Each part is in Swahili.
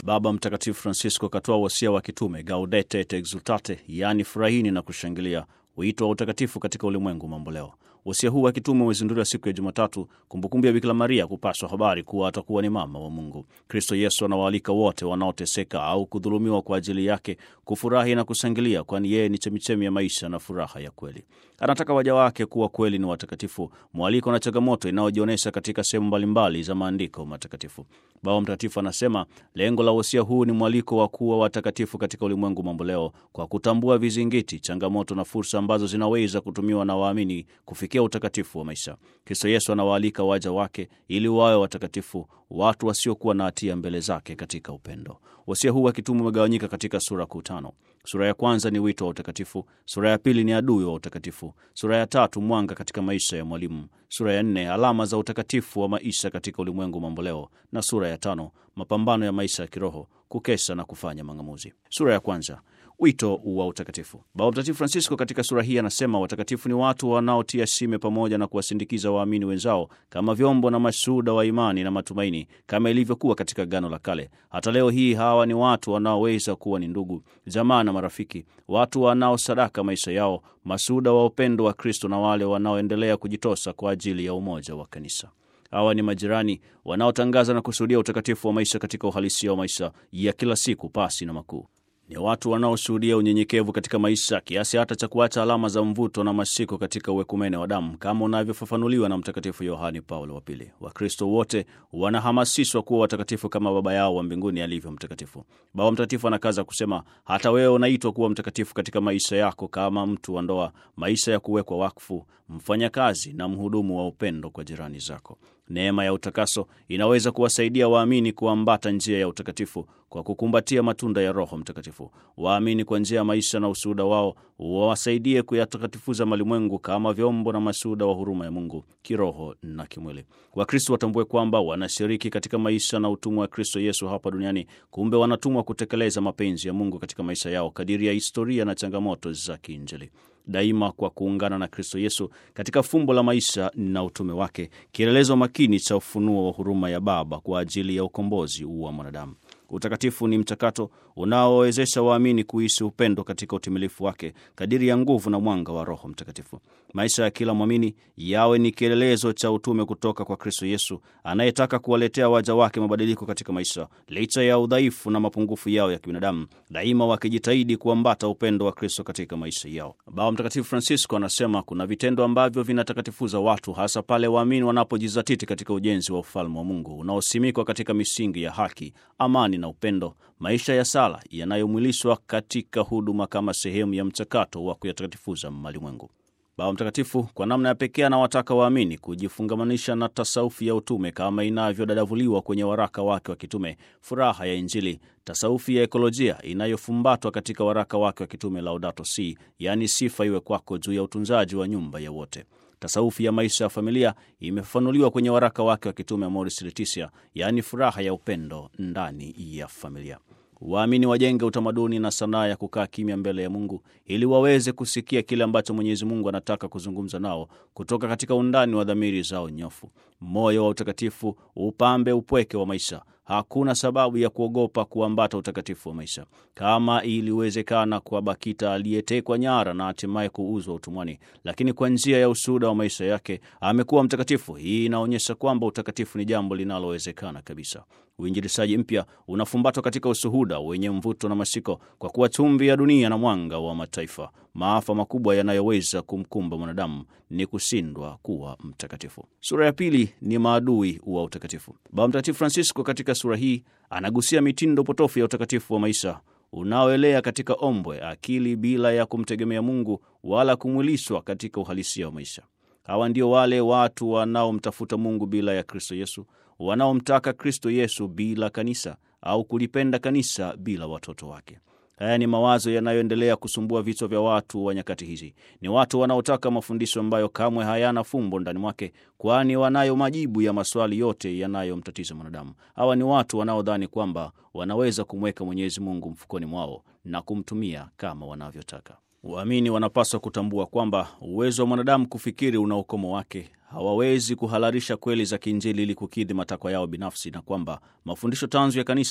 Baba Mtakatifu Francisco katoa wasia wa kitume Gaudete et Exultate, yaani furahini na kushangilia, wito wa utakatifu katika ulimwengu mamboleo. Wasia huu wa kitume umezinduliwa siku ya Jumatatu, kumbukumbu ya Bikira Maria kupaswa habari kuwa atakuwa ni mama wa Mungu. Kristo Yesu anawaalika wote wanaoteseka au kudhulumiwa kwa ajili yake kufurahi na kushangilia, kwani yeye ni chemichemi ya maisha na furaha ya kweli. Anataka waja wake kuwa kweli ni watakatifu, mwaliko na changamoto inayojionyesha katika sehemu mbalimbali za maandiko matakatifu. Baba Mtakatifu anasema lengo la wasia huu ni mwaliko wa kuwa watakatifu katika ulimwengu mamboleo, kwa kutambua vizingiti, changamoto na fursa ambazo zinaweza kutumiwa na waamini kufikia utakatifu wa maisha. Kristo Yesu anawaalika waja wake ili wawe watakatifu, watu wasiokuwa na hatia mbele zake katika upendo. Wasia huu wa kitume umegawanyika katika sura kuu tano. Sura ya kwanza ni wito wa utakatifu, sura ya pili ni adui wa utakatifu, sura ya tatu mwanga katika maisha ya mwalimu, sura ya nne alama za utakatifu wa maisha katika ulimwengu mamboleo, na sura ya tano mapambano ya maisha ya kiroho, kukesha na kufanya mang'amuzi. Sura ya kwanza wito wa utakatifu. Baba Mtakatifu Francisco katika sura hii anasema watakatifu ni watu wanaotia shime pamoja na kuwasindikiza waamini wenzao kama vyombo na mashuhuda wa imani na matumaini, kama ilivyokuwa katika Agano la Kale. Hata leo hii hawa ni watu wanaoweza kuwa ni ndugu, jamaa na marafiki, watu wanaosadaka maisha yao, mashuhuda wa upendo wa Kristo na wale wanaoendelea kujitosa kwa ajili ya umoja wa kanisa. Hawa ni majirani wanaotangaza na kushuhudia utakatifu wa maisha katika uhalisia wa maisha ya kila siku, pasi na makuu ni watu wanaoshuhudia unyenyekevu katika maisha kiasi hata cha kuacha alama za mvuto na mashiko katika uwekumene wa damu kama unavyofafanuliwa na Mtakatifu Yohani Paulo wa Pili. Wakristo wote wanahamasishwa kuwa watakatifu kama Baba yao wa mbinguni alivyo mtakatifu. Baba Mtakatifu anakaza kusema, hata wewe unaitwa kuwa mtakatifu katika maisha yako, kama mtu wa ndoa, maisha ya kuwekwa wakfu, mfanyakazi na mhudumu wa upendo kwa jirani zako. Neema ya utakaso inaweza kuwasaidia waamini kuambata njia ya utakatifu kwa kukumbatia matunda ya Roho Mtakatifu. Waamini kwa njia ya maisha na ushuhuda wao wawasaidie kuyatakatifuza malimwengu kama vyombo na mashuhuda wa huruma ya Mungu kiroho na kimwili. Wakristo watambue kwamba wanashiriki katika maisha na utumwa wa Kristo Yesu hapa duniani. Kumbe wanatumwa kutekeleza mapenzi ya Mungu katika maisha yao kadiri ya historia na changamoto za kiinjili daima kwa kuungana na Kristo Yesu katika fumbo la maisha na utume wake, kielelezo makini cha ufunuo wa huruma ya Baba kwa ajili ya ukombozi wa mwanadamu. Utakatifu ni mchakato unaowezesha waamini kuishi upendo katika utimilifu wake kadiri ya nguvu na mwanga wa Roho Mtakatifu. Maisha ya kila mwamini yawe ni kielelezo cha utume kutoka kwa Kristo Yesu anayetaka kuwaletea waja wake mabadiliko katika maisha licha ya udhaifu na mapungufu yao ya kibinadamu, daima wakijitahidi kuambata upendo wa Kristo katika maisha yao. Baba Mtakatifu Francisco anasema kuna vitendo ambavyo vinatakatifuza watu, hasa pale waamini wanapojizatiti katika ujenzi wa ufalme wa Mungu unaosimikwa katika misingi ya haki, amani na upendo, maisha ya sala yanayomwilishwa katika huduma kama sehemu ya mchakato wa kuyatakatifuza malimwengu. Baba Mtakatifu kwa namna ya pekee anawataka waamini kujifungamanisha na tasaufi ya utume kama inavyodadavuliwa kwenye waraka wake wa kitume Furaha ya Injili, tasaufi ya ekolojia inayofumbatwa katika waraka wake wa kitume Laudato Si, yaani sifa iwe kwako, juu ya utunzaji wa nyumba ya wote. Tasaufi ya maisha ya familia imefafanuliwa kwenye waraka wake wa kitume Amoris Laetitia, yaani furaha ya upendo ndani ya familia. Waamini wajenge utamaduni na sanaa ya kukaa kimya mbele ya Mungu ili waweze kusikia kile ambacho Mwenyezi Mungu anataka kuzungumza nao kutoka katika undani wa dhamiri zao nyofu. Moyo wa utakatifu upambe upweke wa maisha. Hakuna sababu ya kuogopa kuambata utakatifu wa maisha, kama iliwezekana kwa Bakita aliyetekwa nyara na hatimaye kuuzwa utumwani, lakini kwa njia ya ushuhuda wa maisha yake amekuwa mtakatifu. Hii inaonyesha kwamba utakatifu ni jambo linalowezekana kabisa. Uinjilishaji mpya unafumbatwa katika ushuhuda wenye mvuto na mashiko, kwa kuwa chumvi ya dunia na mwanga wa mataifa. Maafa makubwa yanayoweza kumkumba mwanadamu ni kushindwa kuwa mtakatifu. Sura ya pili ni maadui wa utakatifu. Baba Mtakatifu Francisco katika sura hii anagusia mitindo potofu ya utakatifu wa maisha unaoelea katika ombwe, akili bila ya kumtegemea Mungu wala kumwilishwa katika uhalisia wa maisha. Hawa ndio wale watu wanaomtafuta Mungu bila ya Kristo Yesu, wanaomtaka Kristo Yesu bila kanisa, au kulipenda kanisa bila watoto wake. Haya ni mawazo yanayoendelea kusumbua vichwa vya watu wa nyakati hizi. Ni watu wanaotaka mafundisho ambayo kamwe hayana fumbo ndani mwake, kwani wanayo majibu ya maswali yote yanayomtatiza mwanadamu. Hawa ni watu wanaodhani kwamba wanaweza kumweka Mwenyezi Mungu mfukoni mwao na kumtumia kama wanavyotaka. Waamini wanapaswa kutambua kwamba uwezo wa mwanadamu kufikiri una ukomo wake. Hawawezi kuhalalisha kweli za kiinjili ili kukidhi matakwa yao binafsi, na kwamba mafundisho tanzu ya kanisa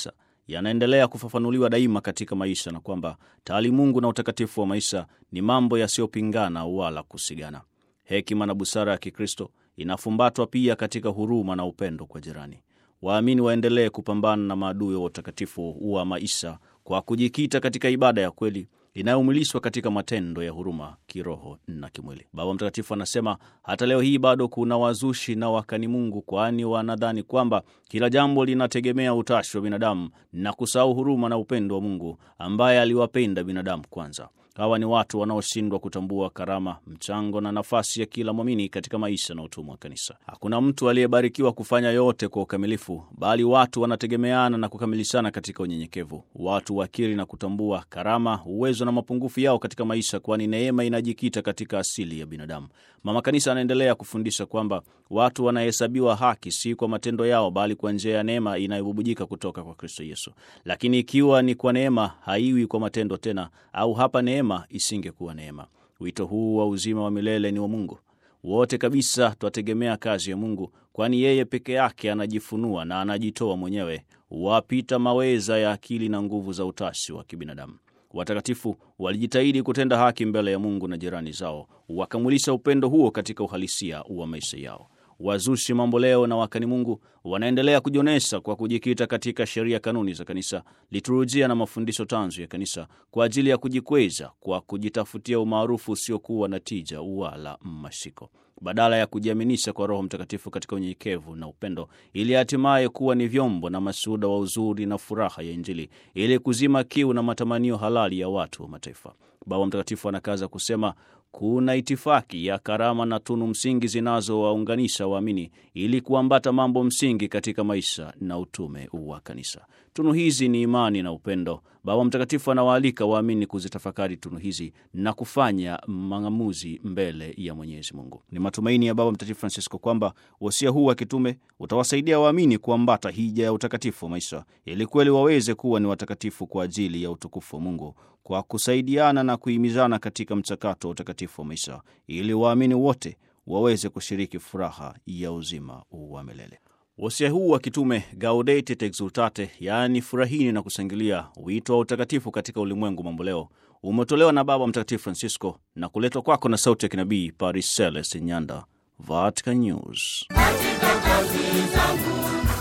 yanaendelea kufafanuliwa daima katika maisha na kwamba taalimungu na utakatifu wa maisha ni mambo yasiyopingana wala kusigana. Hekima na busara ya Kikristo inafumbatwa pia katika huruma na upendo kwa jirani. Waamini waendelee kupambana na maadui wa utakatifu wa maisha kwa kujikita katika ibada ya kweli inayomwilishwa katika matendo ya huruma kiroho na kimwili. Baba Mtakatifu anasema hata leo hii bado kuna wazushi na wakani Mungu, kwani wanadhani kwamba kila jambo linategemea utashi wa binadamu na kusahau huruma na upendo wa Mungu ambaye aliwapenda binadamu kwanza. Hawa ni watu wanaoshindwa kutambua karama, mchango na nafasi ya kila mwamini katika maisha na utumwa wa kanisa. Hakuna mtu aliyebarikiwa kufanya yote kwa ukamilifu, bali watu wanategemeana na kukamilishana katika unyenyekevu. Watu wakiri na kutambua karama, uwezo na mapungufu yao katika maisha, kwani neema inajikita katika asili ya binadamu. Mama Kanisa anaendelea kufundisha kwamba watu wanahesabiwa haki si kwa matendo yao, bali kwa njia ya neema inayobubujika kutoka kwa Kristo Yesu. Lakini ikiwa ni kwa neema, haiwi kwa matendo tena, au hapa neema isingekuwa neema. Wito huu wa uzima wa milele ni wa Mungu. Wote kabisa twategemea kazi ya Mungu, kwani yeye peke yake anajifunua na anajitoa mwenyewe, wapita maweza ya akili na nguvu za utashi wa kibinadamu. Watakatifu walijitahidi kutenda haki mbele ya Mungu na jirani zao, wakamwilisha upendo huo katika uhalisia wa maisha yao. Wazushi mambo leo na wakani Mungu wanaendelea kujionyesha kwa kujikita katika sheria, kanuni za kanisa, liturujia na mafundisho tanzu ya kanisa kwa ajili ya kujikweza kwa kujitafutia umaarufu usiokuwa na tija wala mashiko, badala ya kujiaminisha kwa Roho Mtakatifu katika unyenyekevu na upendo, ili hatimaye kuwa ni vyombo na mashuhuda wa uzuri na furaha ya Injili, ili kuzima kiu na matamanio halali ya watu wa mataifa. Baba Mtakatifu anakaza kusema kuna itifaki ya karama na tunu msingi zinazowaunganisha waamini ili kuambata mambo msingi katika maisha na utume wa kanisa. Tunu hizi ni imani na upendo. Baba Mtakatifu anawaalika waamini kuzitafakari tunu hizi na kufanya maamuzi mbele ya Mwenyezi Mungu. Ni matumaini ya Baba Mtakatifu Francisco kwamba wasia huu wa kitume utawasaidia waamini kuambata hija ya utakatifu wa maisha ili kweli waweze kuwa ni watakatifu kwa ajili ya utukufu wa Mungu kwa kusaidiana na kuhimizana katika mchakato wa utakatifu wa maisha ili waamini wote waweze kushiriki furaha ya uzima wa milele. Wasia huu wa kitume Gaudete et Exultate, yaani furahini na kushangilia, wito wa utakatifu katika ulimwengu mamboleo, umetolewa na Baba Mtakatifu Francisco na kuletwa kwako na sauti ya kinabii Paris Celeste Nyanda, Vatican News. Katika kazi zangu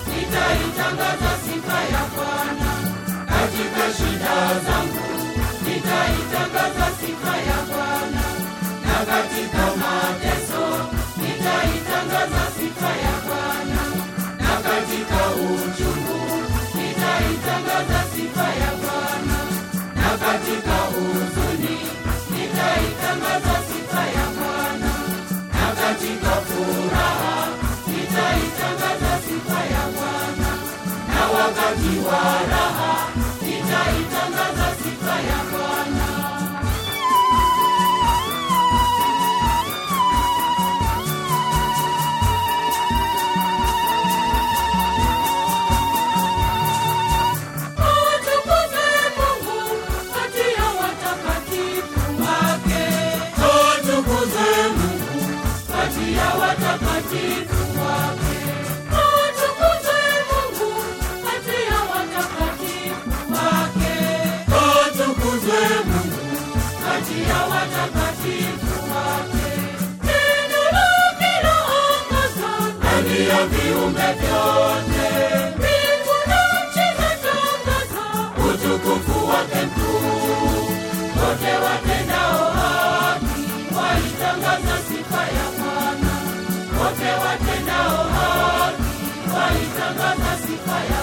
nitaitangaza sifa ya Bwana, katika shida zangu nitaitangaza sifa ya Bwana, na katika mateso nitaitangaza sifa ya Bwana, na katika uchungu nitaitangaza sifa ya Bwana, na katika huzuni nitaitangaza sifa ya Bwana, na katika furaha nitaitangaza sifa ya Bwana, na wakati wa raha nitaitangaza sifa ya Bwana. Atukuzwe Mungu kati ya watakatifu wake. Atukuzwe Mungu kati ya watakatifu wake. Atukuzwe Mungu kati ya watakatifu wake. Atukuzwe Mungu kati ya watakatifu wake. Neno lake laongoza ndani ya viumbe vyote. Mbingu na nchi zatangaza utukufu wake mkuu. Wote watendao haki waitangaza sifa ya Bwana. Wote watendao haki waitangaza sifa ya